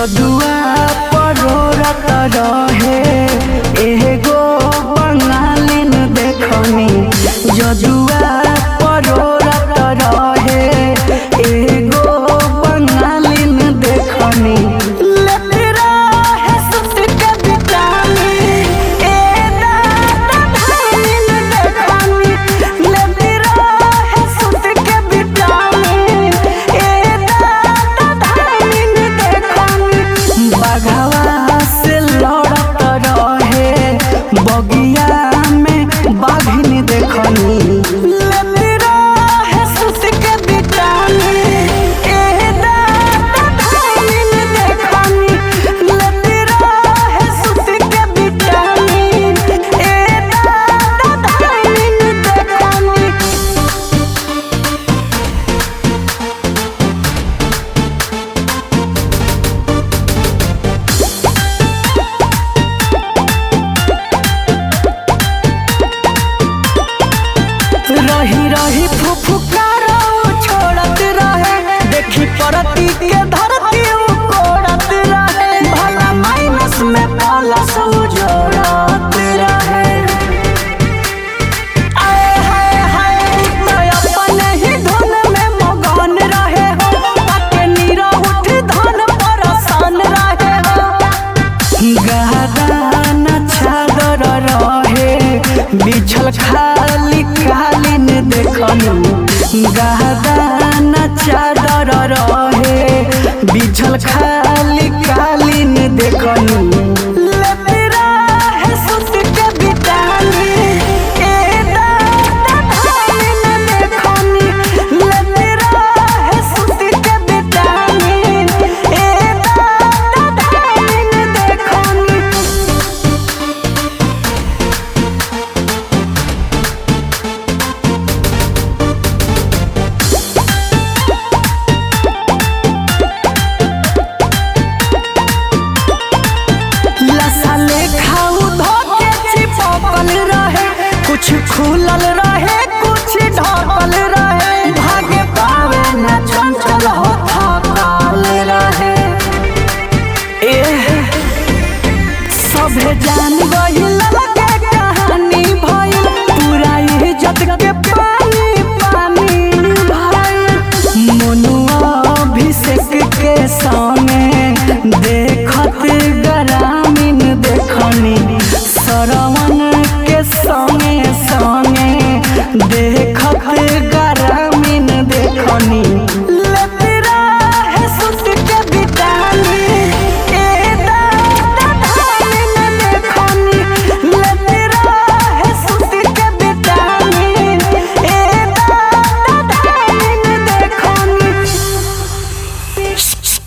जदुआ परोरत रहे एगो बंगालिन देखनी जदुआ परोरत रहे एगो बंगालिन देखनी लेते रहे सुत के बिटानी ए दादा धामिन देखनी लेते रहे सुत के बिटानी ए दादा धामिन देखनी बाघवा से लड़त रहे बगिया में बाघिन देखनी लेते रहे सुत के बिटानी ए दादा धामिन देखनी लेते रहे सुत के बिटानी ए दादा धामिन देखनी रही रही फुफुकारो छोड़त रहे देखी परती के धरती उ कोड़त रहे भला माइनस में प्लस उ जोड़त रहे आए हाय हाय तो अपने ही धुन में मगन रहे हो ताके नीरा उठ धन परसान रहे हो गहदान चादर रहे बिछल खाली कालीन देखनी गहदान चादर रहे बिछल खाली कालीन देखनी लेते रहे सुत के बिटानी ए दादा धामिन देखनी लेते रहे सुत के बिटानी ए दादा धामिन देखनी लसाले खाऊ धोके चिपकल रहे कुछ खुलल रहे कुछ ढकल रहे भागे पावे न चंचल हो थकल रहे एह सभे जान गइल लगे कहानी भइल पूरा इज्जत के पानी पानी भइल मनुआ अभिषेक के सामने देखत ग्रामीण देखनी सरवन के संगे संगे देख